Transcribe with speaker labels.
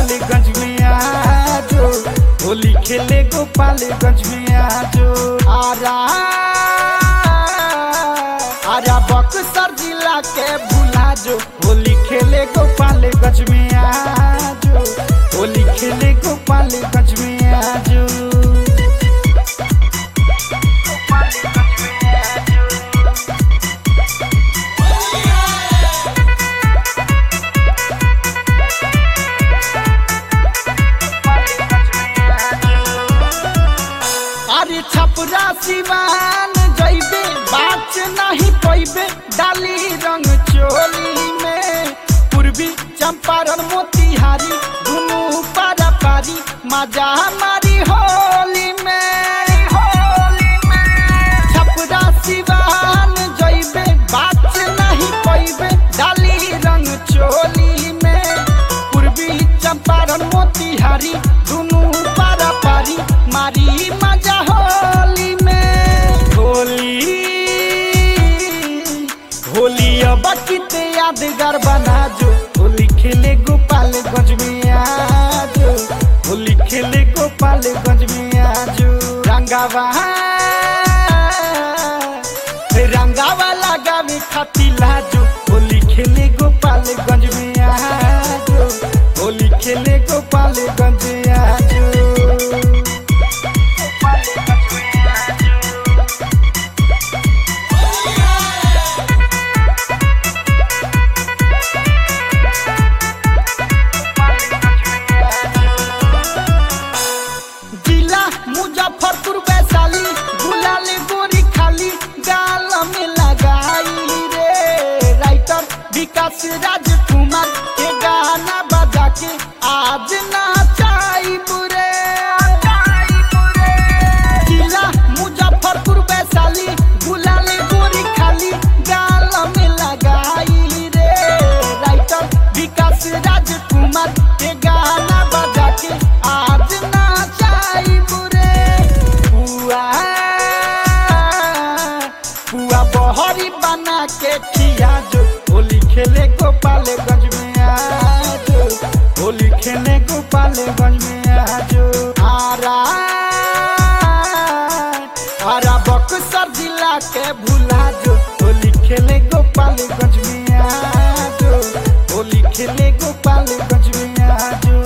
Speaker 1: गोपालगंज में आजो होली खेले गोपालगंज में आजो आरा आरा बक्सर जिला के भुला जो होली खेले गोपालगंज में आजो होली खेले गोपालगंज में आजो अरे छपरा सिवान जइबे बात नहीं पैबे डाली रंग चोली में पूर्वी चंपारण मोतिहारी दुनू पारा पारी मजा मारी होली में होली में छपरा सिवान जइबे बात नहीं पैबे डाली रंग चोली में पूर्वी चंपारण मोतिहारी दुनू पारा पारी मारी मजा होली में होली होली अब कित यादगार बना जो होली खेले गोपालगंज में आजो होली खेले गोपालगंज में आजो रंगावा रंगावा लगावे खाती लाजो होली खेले गोपालगंज में आजो होली खेले गोपालगंज में आजो जिला मुजफ्फरपुर वैशाली गुलाले गोरी खाली गाल में लगाई रे राइटर विकास राजकुमार के गाना बजा के आज नाचाई बुरे जिला मुजफ्फरपुर वैशाली गुलाले गोरी खाली गाल में लगाई रे राइटर विकास राजकुमार के गाना बजा के आज नाचाई बुरे पुआ पुआ बहरी बना के खिया जो होली खेले गोपालगंज में आजो होली खेले गोपालगंज में आजो आरा आरा बक्सर जिला के भुला जो होली खेले गोपालगंज में आजो होली खेले गोपालगंज में आजो